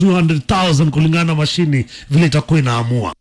200,000 kulingana na mashini vile itakuwa inaamua.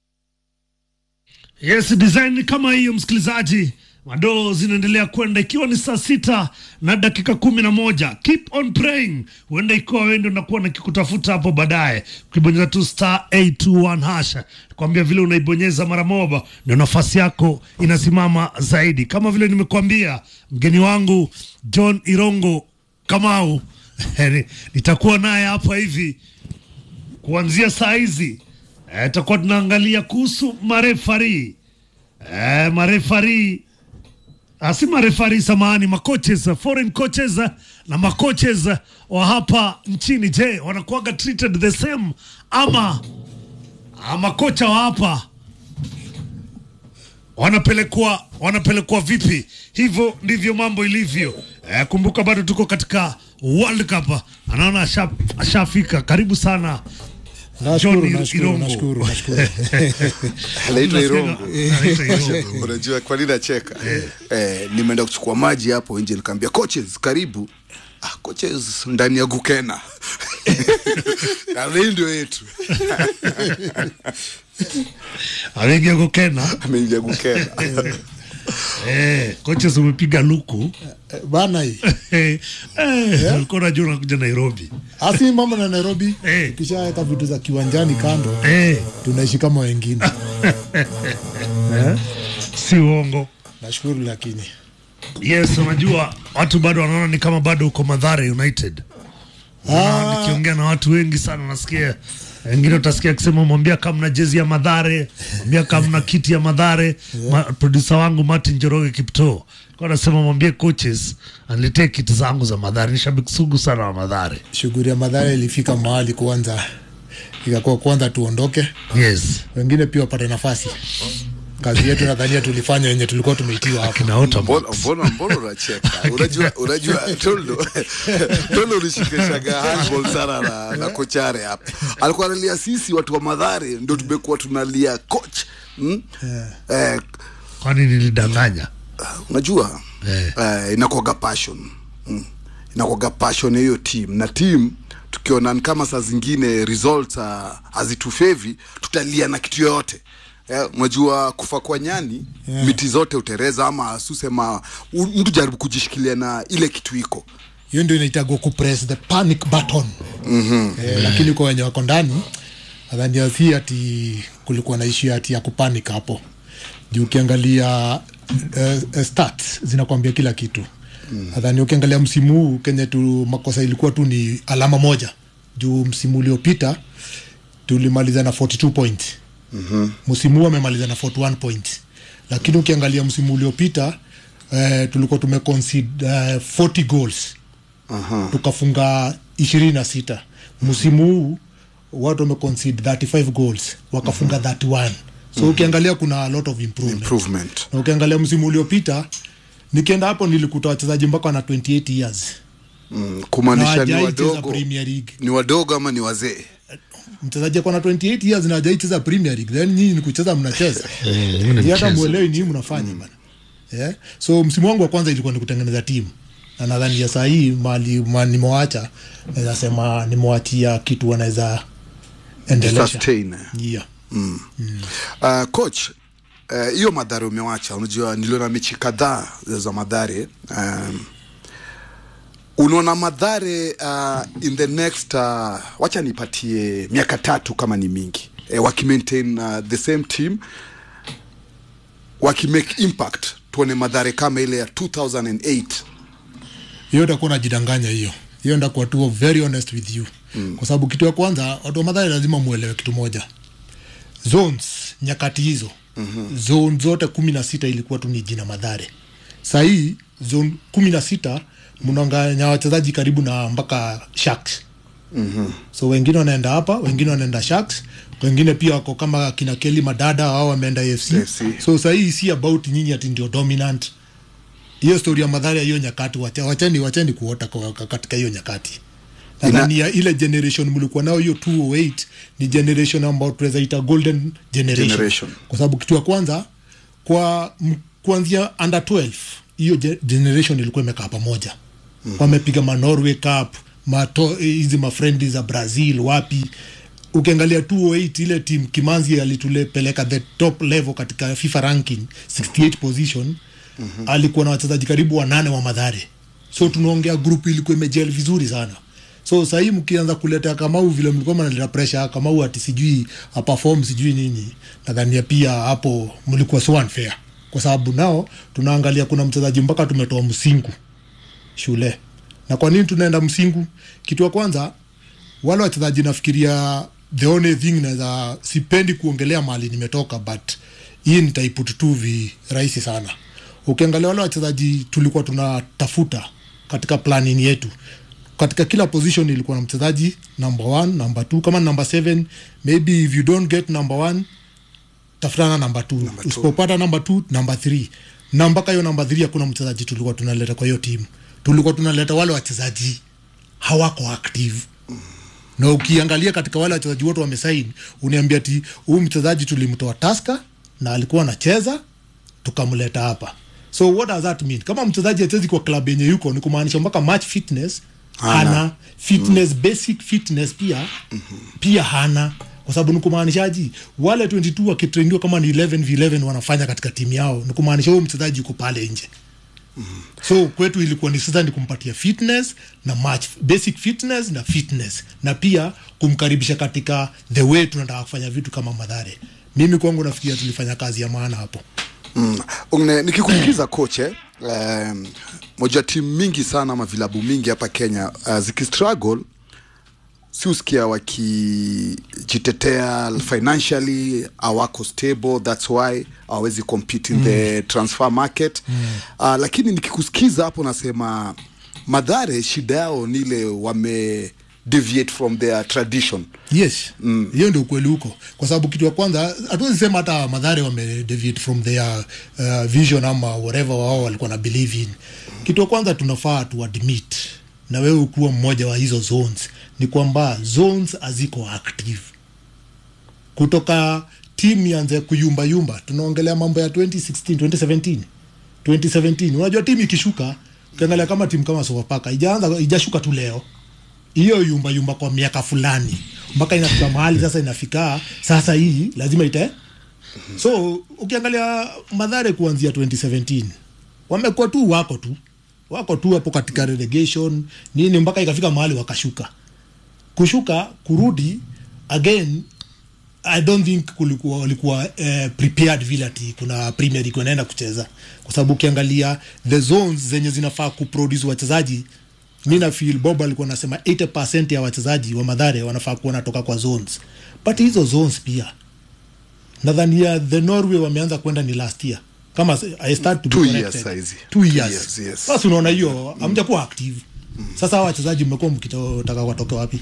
Yes, design kama hiyo msikilizaji, madoo zinaendelea kwenda ikiwa ni saa sita na dakika kumi na moja. Keep on praying, huenda ikiwa wewe ndio unakuwa nakikutafuta hapo baadaye, ukibonyeza tu star 821 hasha, kwambia vile unaibonyeza mara moja ndio nafasi yako inasimama zaidi. Kama vile nimekuambia, mgeni wangu John Irongo Kamau nitakuwa naye hapa hivi kuanzia saa hizi eh, tutakuwa tunaangalia kuhusu marefari eh, marefari ah, si marefari samahani, macoaches foreign coaches na macoaches wa hapa nchini. Je, wanakuwaga treated the same ama ah, makocha wa hapa wanapelekwa wanapelekwa vipi? Hivyo ndivyo mambo ilivyo. Eh, kumbuka bado tuko katika World Cup. Anaona asha- ashafika. Karibu sana Nashukuru, John nashukuru, Irongo. nashukuru, nashukuru. Anaitwa Unasema- Irongo. anaitwa Irongo. Unajua kwa nini nacheka? Eh, nimeenda kuchukua maji hapo nje nikaambia coaches karibu. Ah, coaches ndani ya Gukena. Na hii ndio yetu. Ameingia Gokena. Ameingia Gukena. Eh, coaches umepiga luku. Eh, bana hii Eh, eh, ulikuwa unajua unakuja Nairobi. asi mambo na Nairobi Eh. ukishaweka vitu za kiwanjani kando Eh, tunaishi kama wengine si uongo. nashukuru lakini Yes, unajua watu bado wanaona ni kama bado uko Mathare United. Ah. Nikiongea na watu wengi sana nasikia wengine utasikia akisema mwambia kama na jezi ya Madhare, mwambia kama na kiti ya Madhare. Ma, producer wangu Martin Joroge Kipto kwa anasema mwambie coaches aniletee kiti zangu za Madhare. Ni shabiki sugu sana wa Madhare. shughuli ya madhara ilifika mahali kwanza ikakuwa kwanza tuondoke Yes. wengine pia wapate nafasi kazi yetu nadhania tulifanya wenye tulikuwa tumeitiwa hapo Kina Otamax. Mbona mbona mbona unacheka? Unajua unajua Toldo. Toldo ulishikishaga handball sana na, na kochare hapa. Alikuwa analia sisi watu wa Madhare ndio tumekuwa tunalia coach. Hmm? Eh, Kwani nilidanganya? unajua Eh. eh, inakuwaga passion mm. inakuwaga passion ya hiyo team na team tukiona ni kama saa zingine results uh, hazitufevi tutalia na kitu yoyote Eh, unajua kufa kwa nyani Yeah. miti zote utereza ama susema u- mtu jaribu kujishikilia na ile kitu iko hiyo ndio inaitagwa kupress the panic button mm-hmm. eh, lakini kwa wenye wako ndani nadhani si ati kulikuwa na ishu ati ya kupanic hapo juu ukiangalia uh, uh, stats zinakwambia kila kitu mm. nadhani ukiangalia msimu huu kenye tu makosa ilikuwa tu ni alama moja juu msimu uliopita tulimaliza na 42 point mm-hmm. msimu huu amemaliza na 41 point lakini ukiangalia msimu uliopita eh, tulikuwa tumeconcede uh, 40 goals Aha. tukafunga ishirini na sita msimu huu watu wameconcede 35 goals wakafunga 31 so ukiangalia kuna a lot of improvement. improvement na ukiangalia msimu uliopita nikienda hapo nilikuta wachezaji mpaka na 28 years mm, na kumaanisha ni hawajai cheza wadogo premier league ni wadogo ama ni wazee mchezaji ako na 28 years na hajai cheza premier league then nyinyi ni kucheza mnacheza Ni hata mwelewi nini mnafanya bana yeah? so msimu wangu wa kwanza ilikuwa ni kutengeneza timu na nadhani ya saa hii mali ma, nimewacha naweza sema nimewachia kitu wanaweza endelesha sustain yeah. Uh, coach uh, hiyo madhare umewacha unajua niliona mechi kadhaa za madhare um, unaona madhare uh, in the next uh, wacha nipatie miaka tatu kama ni mingi eh, wakimaintain uh, the same team wakimake impact tuone madhare kama ile ya 2008 hiyo itakuwa najidanganya hiyo hiyo ndakuwa tu very honest with you mm. kwa sababu kitu ya kwanza watu wa madhari lazima muelewe kitu moja zones nyakati hizo mm-hmm. zone zote kumi na sita ilikuwa tu ni jina madhare sahii zone kumi na sita mnaanganya wachezaji karibu na mpaka sharks mm-hmm. so wengine wanaenda hapa wengine wanaenda sharks wengine pia wako kama kina keli madada au wameenda afc AFC. so sahii si about nyinyi ati ndio dominant hiyo stori ya madhara ya hiyo nyakati wacha- wacheni wacheni kuota kwa- kwa- katika hiyo nyakati nadhani ya ile generation mlikuwa nayo hiyo 208 ni generation ambayo tunaweza ita golden generation, Generation. kwa sababu kitu ya kwanza kwa m- kuanzia under 12 hiyo ge- generation ilikuwa imekaa pamoja mm. wamepiga ma Norway Cup mato hizi mafrendi za brazil wapi ukiangalia 208 ile team kimanzi alitupeleka the top level katika fifa ranking 68 position mm-hmm. alikuwa na wachezaji karibu wanane wa madhare so tunaongea group ilikuwa imejel vizuri sana so sahii mkianza kuleta kamau vile mlikuwa mnaleta pressure kamau ati sijui aperform sijui nini nadhania pia hapo mlikuwa so unfair kwa sababu nao tunaangalia kuna mchezaji mpaka tumetoa msingu shule na kwa nini tunaenda msingu kitu ya kwanza wale wachezaji nafikiria the only thing naweza sipendi kuongelea mahali nimetoka but hii nitaiput tu vi rahisi sana ukiangalia wale wachezaji tulikuwa tunatafuta katika planning yetu katika kila position ilikuwa na mchezaji number one number two kama number seven maybe if you don't get number one tafutana number two two. usipopata number two number three na mpaka hiyo number three hakuna mchezaji tulikuwa tunaleta kwa hiyo timu tulikuwa tunaleta wale wachezaji hawako active na ukiangalia katika wale wachezaji wote wamesaini uniambia ti huyu mchezaji tulimtoa taska na alikuwa anacheza tukamleta hapa so what does that mean kama mchezaji achezi kwa klabu yenye yuko ni kumaanisha mpaka match fitness Hana. hana fitness mm. basic fitness pia mm-hmm. pia hana kwa sababu ni kumaanishaji wale 22 wakitrainiwa kama ni 11 v11 wanafanya katika timu yao ni kumaanisha huyo mchezaji yuko pale nje so kwetu ilikuwa ni sasa ni kumpatia fitness na match basic fitness na fitness na pia kumkaribisha katika the way tunataka kufanya vitu kama madhare mimi kwangu nafikiria tulifanya kazi ya maana hapo Mm. Ungne, nikikusikiza koche um, moja timu mingi sana ama vilabu mingi hapa Kenya uh, zikistruggle si usikia wakijitetea financially awako stable that's why hawawezi compete in mm. the transfer market mm. uh, lakini nikikusikiza hapo nasema madhare shida yao ni ile wame deviate from their tradition yes hiyo mm. ndio ukweli huko kwa sababu kitu ya kwanza hatuwezi sema hata madhare wamedeviate from their uh, vision ama whatever wao walikuwa na believe in kitu ya kwanza tunafaa tuadmit na wewe ukuwa mmoja wa hizo zones ni kwamba zones haziko active kutoka timu ianze kuyumbayumba tunaongelea mambo ya 2016 2017 2017 unajua timu ikishuka ukiangalia kama timu kama sofapaka ijaanza ijashuka tu leo hiyo yumba yumba kwa miaka fulani mpaka inafika mahali sasa inafika sasa hii lazima ite so ukiangalia madhare kuanzia 2017 wamekuwa tu wako tu wako tu hapo katika relegation nini mpaka ikafika mahali wakashuka kushuka kurudi again i don't think kulikuwa walikuwa eh, prepared vile ati kuna premier league wanaenda kucheza kwa sababu ukiangalia the zones zenye zinafaa kuproduce wachezaji mi na feel bob alikuwa anasema 80 ya wachezaji wa madhare wanafaa kuwa natoka kwa zones but hizo zones pia nadhania the norway wameanza kwenda ni last year kama i start to be Two corrected. years saizi. two Two years years, yes. sasa unaona hiyo hamjakuwa active sasa hawa wachezaji mmekuwa mkitaka watoke wapi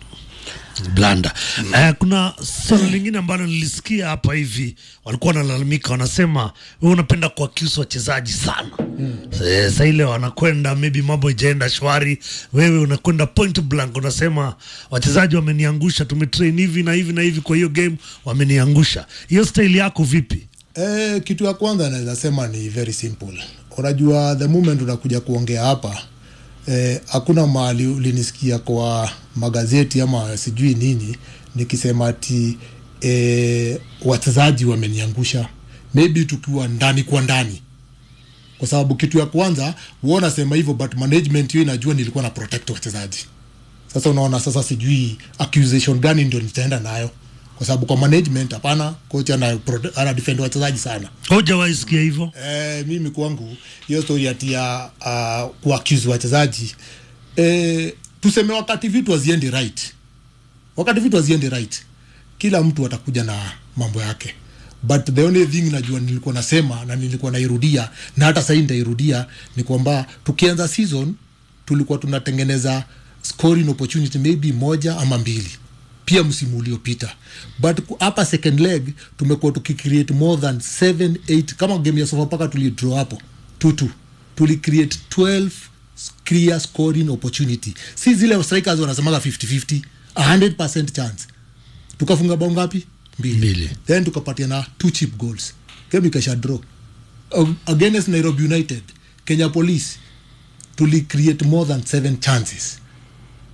blanda mm. eh, kuna swala lingine ambalo nilisikia hapa hivi walikuwa wanalalamika wanasema we unapenda kuakiusa wachezaji sana mm. eh, sa ile wanakwenda maybe mambo ijaenda shwari wewe unakwenda point blank unasema wachezaji wameniangusha tumetrain hivi na hivi na hivi kwa hiyo game wameniangusha hiyo staili yako vipi Eh, kitu ya kwanza naweza sema ni very simple. Unajua the moment unakuja kuongea hapa eh, hakuna mahali ulinisikia kwa magazeti ama sijui nini nikisema ati eh, wachezaji wameniangusha, maybe tukiwa ndani kwa ndani kwa sababu kitu ya kwanza huwa nasema hivyo but management hiyo inajua nilikuwa na protect wachezaji sasa unaona sasa sijui accusation gani ndio nitaenda nayo kwa sababu kwa management hapana kocha ana, prote- ana defend wachezaji sana hujawaisikia hivyo eh, mimi kwangu hiyo story ati ya uh, kuaccuse wachezaji eh, tuseme wakati vitu haziendi right wakati vitu haziendi right kila mtu atakuja na mambo yake but the only thing najua nilikuwa nasema na nilikuwa nairudia na hata sahii nitairudia ni kwamba tukianza season tulikuwa tunatengeneza scoring opportunity maybe moja ama mbili pia msimu uliopita but ku- hapa second leg tumekuwa tukicreate more than 7 8 kama game ya sofapaka tulidraw hapo tutu tulicreate 12 clear scoring opportunity si zile strikers wanasemaga 50-50 100% chance tukafunga bao ngapi mbili. Mbili. then tukapatia na two cheap goals game ikasha draw Ag- against nairobi united kenya police tuli create more than seven chances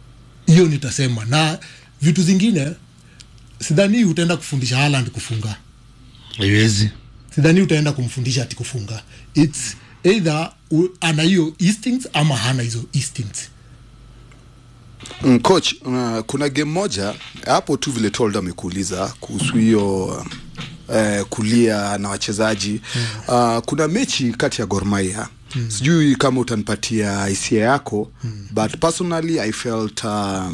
hiyo nitasema na vitu zingine sidhani utaenda kufundisha Haaland kufunga haiwezi sidhani utaenda kumfundisha ati kufunga its either u- ana hiyo instincts ama hana hizo instincts Mm, coach uh, kuna game moja hapo tu vile told amekuuliza kuhusu hiyo uh, kulia na wachezaji uh, kuna mechi kati ya Gor Mahia sijui kama utanipatia hisia yako but personally I felt uh,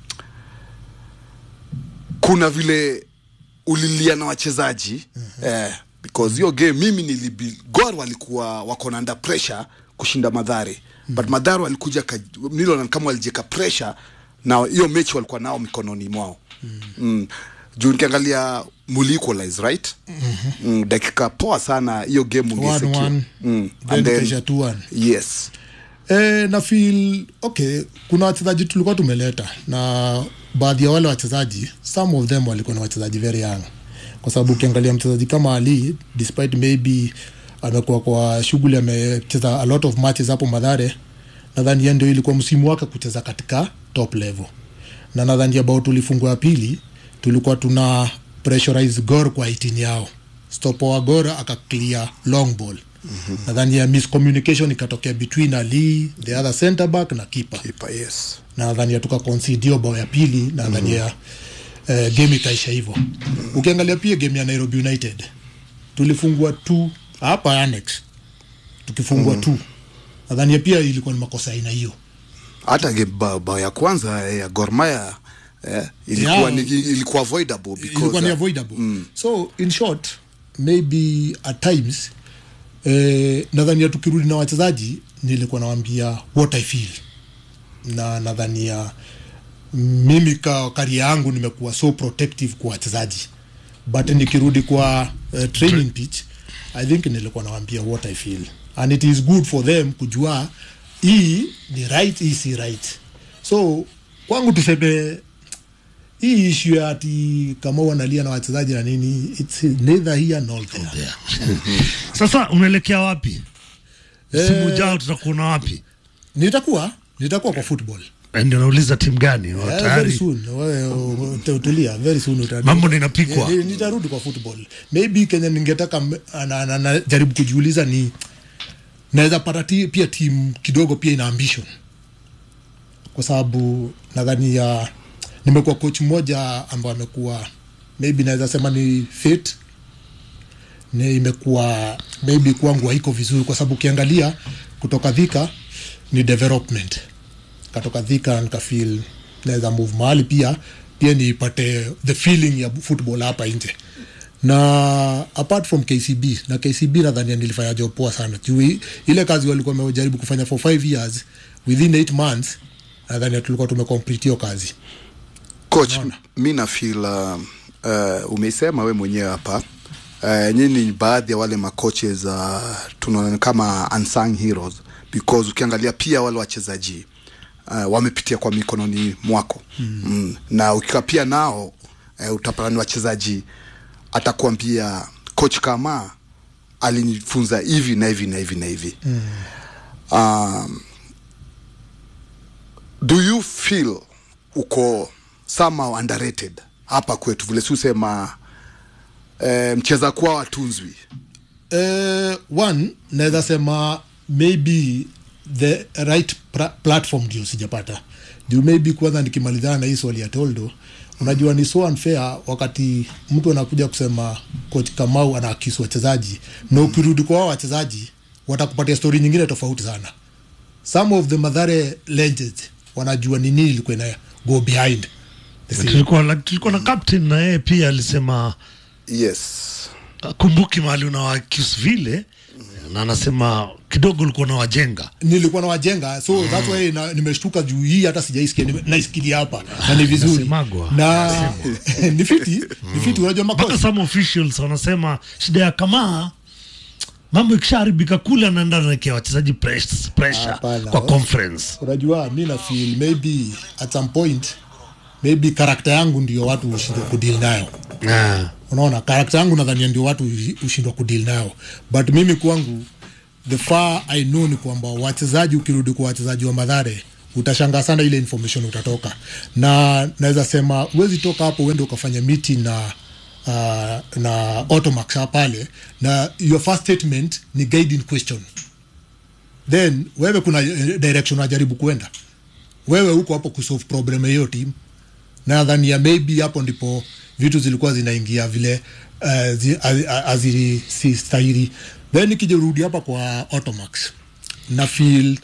kuna vile ulilia na wachezaji eh, because hiyo game mimi nilibi Gor walikuwa wako na under pressure kushinda Madhare but Madhare walikuja ka- niliona kama walijeka pressure na hiyo mechi walikuwa nao mikononi mwao mm. juu nikiangalia muli equalize right mm, dakika poa sana hiyo game ungesecure. 1-1, mm. then and then ikaisha 2-1. yes E, na feel okay kuna wachezaji tulikuwa tumeleta na baadhi ya wale wachezaji some of them walikuwa na wachezaji very young kwa sababu ukiangalia mchezaji kama ali despite maybe amekuwa kwa shughuli amecheza a lot of matches hapo madhare nadhani yeye ndio ilikuwa msimu wake kucheza katika top level na nadhani ambao tulifungwa ya pili tulikuwa tuna pressurize gor kwa 18 yao stopo wa gor akaclear long ball mm-hmm. nadhani ya miscommunication ikatokea between ali the other center back na keeper Keeper, yes na nadhani tuka concede hiyo bao ya pili na nadhani ya eh, game ikaisha hivyo ukiangalia pia game ya Nairobi United tulifungwa tu hapa annex tukifungwa tu nadhani pia ilikuwa ni makosa ya aina hiyo hata game bao bao ya kwanza eh, ya Gor Mahia eh, ilikuwa, Yeah. ni, ilikuwa avoidable because ilikuwa ni uh, avoidable so in short maybe at times eh, nadhania tukirudi na wachezaji nilikuwa nawambia what i feel na nadhania mimi ka karia yangu nimekuwa so protective kwa wachezaji but nikirudi kwa uh, training pitch i think nilikuwa nawambia what i feel and it is good for them kujua hii ni right hii si right so kwangu tuseme hii ishu ya ati kama wanalia na wachezaji na nini it's neither here nor there yeah. sasa unaelekea wapi msimu ujao tutakuona wapi nitakuwa nitakuwa kwa football Eh, ndio nauliza timu gani Eh, very tayari soon Wewe, uh, utulia very soon uta- Mambo ndio inapikwa. Eh, eh, nitarudi kwa football maybe kenya ningetaka m- na- na- na- jaribu kujiuliza ni naweza pata ti, pia timu kidogo pia ina ambition kwa sababu nadhani ya nimekuwa coach mmoja ambaye amekuwa maybe naweza sema ni fit ni imekuwa maybe kwangu haiko vizuri kwa sababu ukiangalia kutoka dhika ni development katoka dhika nikafeel naweza move mahali pia pia nipate the feeling ya football hapa nje na apart from kcb na kcb nadhania nilifanya job poa sana juu i- ile kazi walikuwa wamejaribu kufanya for five years within eight months nadhania tulikuwa tumecomplete hiyo kazi coach mi na feel uh, uh, umeisema we mwenyewe hapa uh, nyinyi ni baadhi ya wale macoaches uh, tunaona kama unsung heroes because ukiangalia pia wale wachezaji uh, wamepitia kwa mikononi mwako mm. Mm. na ukiwa pia nao uh, utapata ni wachezaji atakuambia coach kama alinifunza hivi na hivi na hivi na hivi mm. um, do you feel uko somehow underrated hapa kwetu vile siusema eh, mcheza kuwa watunzwi uh, one naweza sema maybe the right pra- platform ndio sijapata juu maybe kwanza nikimalizana na hii swali ya toldo unajua ni so unfair wakati mtu anakuja kusema coach kamau anaakisi wachezaji na ukirudi kwa wao wachezaji watakupatia stori nyingine tofauti sana some of the madhare legends wanajua ni nini ilikuwa ina go behind the scene. tulikuwa, like, tulikuwa na captain na yeye pia alisema yes kumbuki mahali unawakis vile na anasema kidogo ulikuwa unawajenga nilikuwa na wajenga so mm. that's why na, nimeshtuka juu hii hata sijaisikia nime- naisikilia hapa na ni vizuri Inasemagwa. na ni fiti ni fiti unajua mpaka makosa some officials wanasema shida ya kamaa mambo ikishaharibika kule anaenda naekea wachezaji press- pressure Hapana. kwa conference unajua mi na feel maybe at some point maybe karakta yangu ndio watu hushindwa kudeal nayo Ah. unaona karakta yangu nadhania ndio watu hushi- hushindwa kudeal nayo but mimi kwangu the far i know ni kwamba wachezaji ukirudi kwa wachezaji wa madhare utashangaa sana ile information utatoka na naweza sema huwezi toka hapo uende ukafanya miti na uh, na automax pale na your first statement ni guiding question then wewe kuna eh, direction unajaribu kuenda wewe huko hapo kusolve problem ya hiyo team nadhani ya maybe hapo ndipo vitu zilikuwa zinaingia vile uh, zi, azisistahili then nikijirudi hapa kwa automax na feel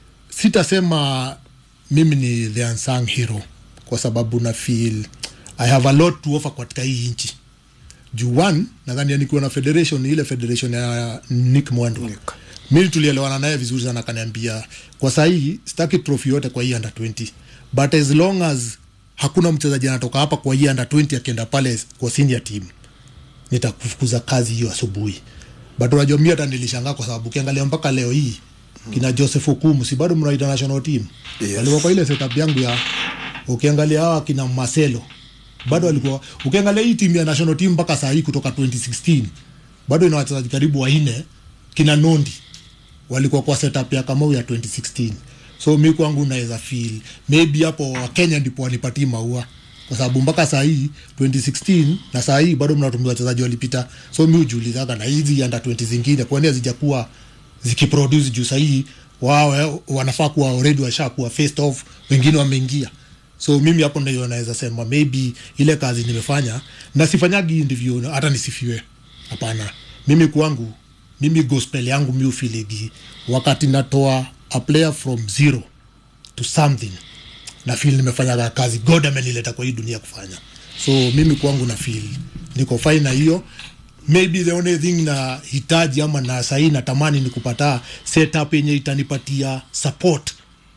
sitasema mimi ni the unsung hero kwa sababu na feel i have a lot to offer katika hii nchi juu one nadhani nikiwa na federation ni ile federation ya nick mwendo Nick. mi tulielewana naye vizuri sana akaniambia kwa sahii sitaki trophy yote kwa hii under 20 but as long as hakuna mchezaji anatoka hapa kwa hii under 20 akienda pale kwa senior team nitakufukuza kazi hiyo asubuhi but unajua mi hata nilishangaa kwa sababu ukiangalia mpaka leo hii kina joseph okumu si bado mnaita national team Yes. walikuwa kwa ile setup yangu ya ukiangalia hawa kina marcelo bado walikuwa ukiangalia hii timu ya national team mpaka saa hii kutoka 2016 bado ina wachezaji karibu wanne kina nondi walikuwa kwa setup ya kamau ya 2016 so mi kwangu naweza feel maybe hapo wakenya ndipo wanipatii maua kwa sababu mpaka saa hii 2016 na saa hii bado mnatumia wachezaji walipita so mi hujiulizaga na hizi under 20 zingine kwani hazijakuwa zikiproduce juu sahii wao wanafaa kuwa already washakuwa faced off wengine wameingia so mimi hapo ndio naweza sema maybe ile kazi nimefanya na sifanyagi ndivyo hata nisifiwe hapana mimi kwangu mimi gospel yangu mi ufiligi wakati natoa a player from zero to something na feel nimefanya kazi god amenileta kwa hii dunia kufanya so mimi kwangu na feel niko fine na hiyo maybe the only thing na hitaji ama na sahii natamani ni kupata setup yenye itanipatia support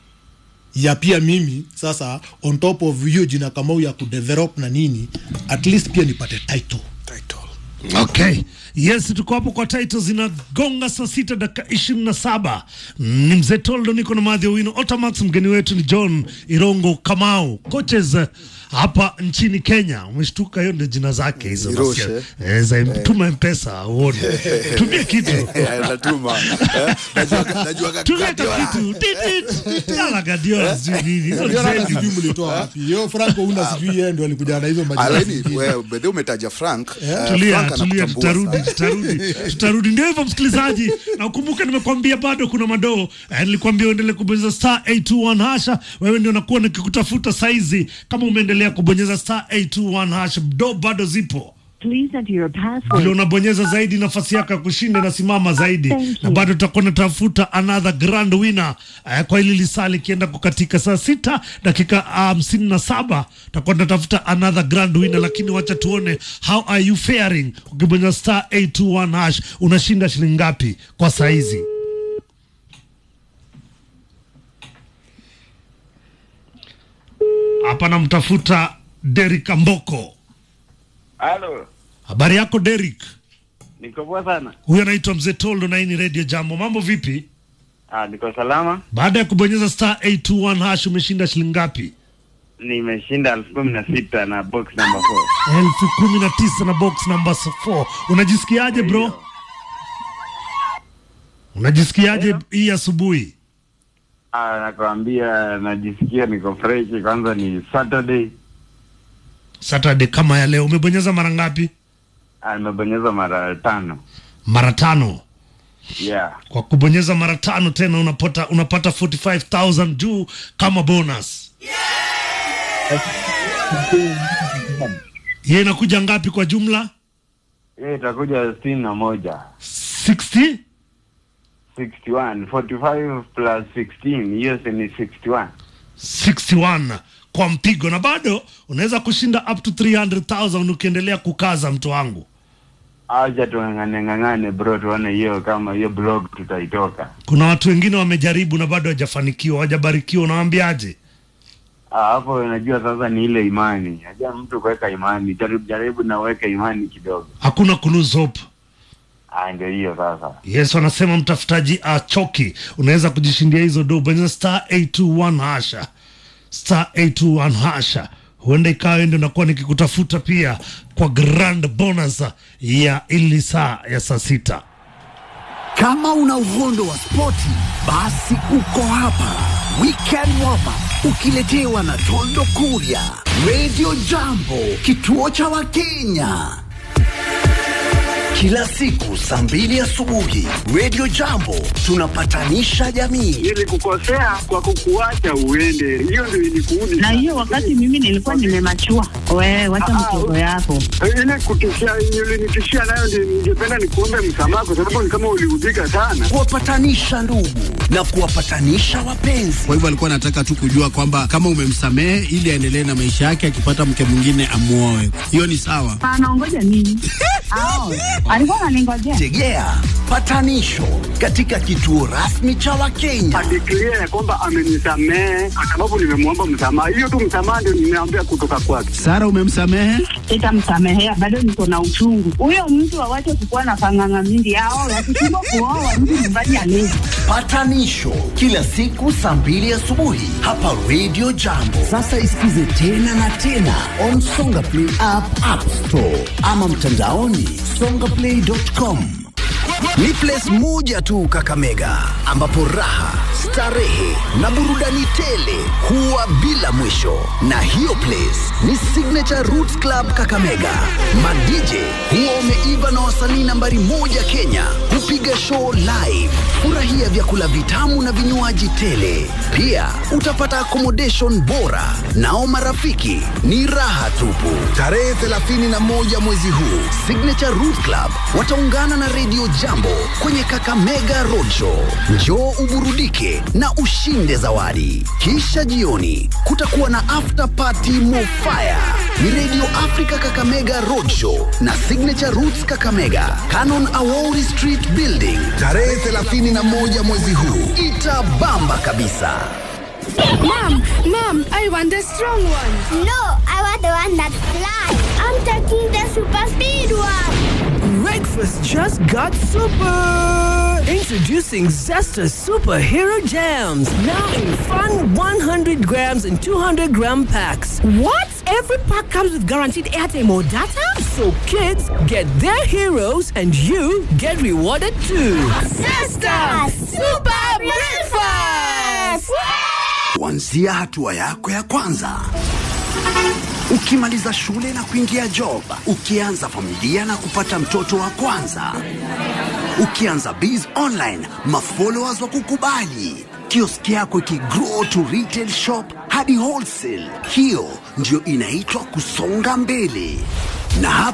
ya pia mimi sasa on top of hiyo jina kamau ya kudevelop na nini at least pia nipate title title okay yes tuko hapo kwa title zinagonga saa sita dakika ishirini na saba ni mzee toldo niko na madhi wino otamax mgeni wetu ni john irongo kamau coaches eh, hapa nchini kenya umeshtuka hiyo ndio jina zake hizo Iroshe. nasikia. Eh, za tuma mpesa uone tumia kitu natuma Eh, najua- najua tumia ka Guardiola. kitu Titit. Yala Guardiola sijui nini hizo Ndio hata zenu. sijui mlitoa wapi hiyo franco una sijui yeye ndio alikuja na hizo majina Alaini, zingine. wewe, bedhe umetaja frank eh, tulia Frank tulia anakutambua tutarudi sana. tutarudi tutarudi ndio hivyo msikilizaji na ukumbuke nimekwambia bado kuna madoo eh, nilikwambia uendelee kubonyeza star 821 hasha wewe ndio nakuwa nikikutafuta saizi kama umeendelea kubonyeza star 821 hasha do bado zipo Please enter your vile password. unabonyeza zaidi nafasi yako ya kushinda inasimama zaidi Thank you. na bado tutakuwa natafuta another grand winner eh, kwa hili lisali ikienda kukatika saa sita dakika hamsini na saba tutakuwa tunatafuta another grand winner lakini wacha tuone how are you faring ukibonyeza star 821 hash unashinda shilingi ngapi kwa saa hizi hapa namtafuta Derek Amboko Halo, habari yako Derek niko poa sana. huyu anaitwa mzee Toldo na hii ni Radio Jambo. Mambo vipi? Ah, niko salama. Baada ya kubonyeza star 821 hash umeshinda shilingi ngapi? Nimeshinda elfu kumi na sita na box number 4. elfu kumi na tisa na box number 4. Unajisikiaje bro? Unajisikiaje hii asubuhi? Ah, nakwambia najisikia niko fresh. Kwanza ni Saturday. Saturday kama ya leo umebonyeza mara ngapi? Ah, nimebonyeza mara tano. Mara tano. Yeah. Kwa kubonyeza mara tano tena unapata unapata 45000 juu kama bonus. Yeye inakuja ngapi kwa jumla? Hiyo itakuja sitini na moja. 60 61. 45 plus 16. Hiyo si ni 61. 61 kwa mpigo, na bado unaweza kushinda up to 300,000 ukiendelea kukaza, mtu wangu. Acha tung'ang'ane ng'ang'ane bro, tuone hiyo kama hiyo blog tutaitoka. Kuna watu wengine wamejaribu na bado hawajafanikiwa, hawajabarikiwa. Unawaambiaje? Ah, hapo unajua sasa ni ile imani. Najua mtu kuweka imani. Jaribu jaribu na uweke imani kidogo. Hakuna ku lose hope. Ah, ndio hiyo sasa. Yes, wanasema mtafutaji achoki. Unaweza kujishindia hizo do, bonyeza star 821 hasha, star 821 hasha. Huenda ikawa ndio nakuwa nikikutafuta pia kwa grand bonus ya ili saa ya saa sita. Kama una uhondo wa spoti, basi uko hapa. Weekend Warm Up ukiletewa na Tondo Kuria, Radio Jambo, kituo cha Wakenya. Kila siku saa mbili asubuhi Radio Jambo tunapatanisha jamii. Nilikukosea kwa kukuacha uende, hiyo ndio ilikuudi. na hiyo wakati mimi nilikuwa nimemachua. Wewe wacha mchezo yako. ile kutishia ulinitishia nayo, ndio ningependa nikuombe msamaha, kwa sababu ni kama uliudhika sana. Kuwapatanisha ndugu na kuwapatanisha wapenzi. Kwa hivyo alikuwa anataka tu kujua kwamba kama umemsamehe ili aendelee na maisha yake, akipata mke mwingine amuoe. Hiyo ni sawa. Anaongoja nini? Ao, alikuwa ananingojea. Tegea patanisho katika kituo rasmi cha Wakenya. Adeklia ya kwamba amenisamehe kwa sababu nimemwomba msamaha. Hiyo tu msamaha ndio nimeambia kutoka kwake. Sara, umemsamehe? Sitamsamehea, bado niko na uchungu. Huyo mtu awache kukuwa na panganga mingi. Ao, wakishindwa kuoa mtu nyumbani alezi. Patanisho kila siku saa mbili asubuhi hapa Radio Jambo. Sasa isikize tena na tena on Songa Play app, App Store ama mtandaoni songaplay.com. Ni place moja tu Kakamega ambapo raha, starehe na burudani tele huwa bila mwisho, na hiyo place ni Signature Roots Club Kakamega. Ma-DJ huwa wameiva na wasanii nambari moja Kenya hupiga show live. Furahia vyakula vitamu na vinywaji tele. Pia utapata accommodation bora, nao marafiki ni raha tupu. Tarehe 31 mwezi huu Signature Roots Club wataungana na Radio Jambo kwenye Kakamega Roadshow. Njoo uburudike na ushinde zawadi. Kisha jioni kutakuwa na after party mofaya. Ni Radio Africa Kakamega Roadshow na Signature Roots Kakamega, Canon Awori Street Building, tarehe 31 mwezi huu. Itabamba kabisa. Mom, mom, I want the strong one. No, I want the one that flies. I'm taking the super speed one. Breakfast just got super! Introducing Zesta Superhero Jams. Now in fun 100 grams and 200 gram packs. What? Every pack comes with guaranteed airtime or data? So kids get their heroes and you get rewarded too. Sister, super breakfast. kuanzia hatua yako ya kwanza ukimaliza shule na kuingia job ukianza familia na kupata mtoto wa kwanza ukianza biz online mafollowers wa kukubali kioski yako ikigrow to retail shop hadi wholesale hiyo ndio inaitwa kusonga mbele na hapa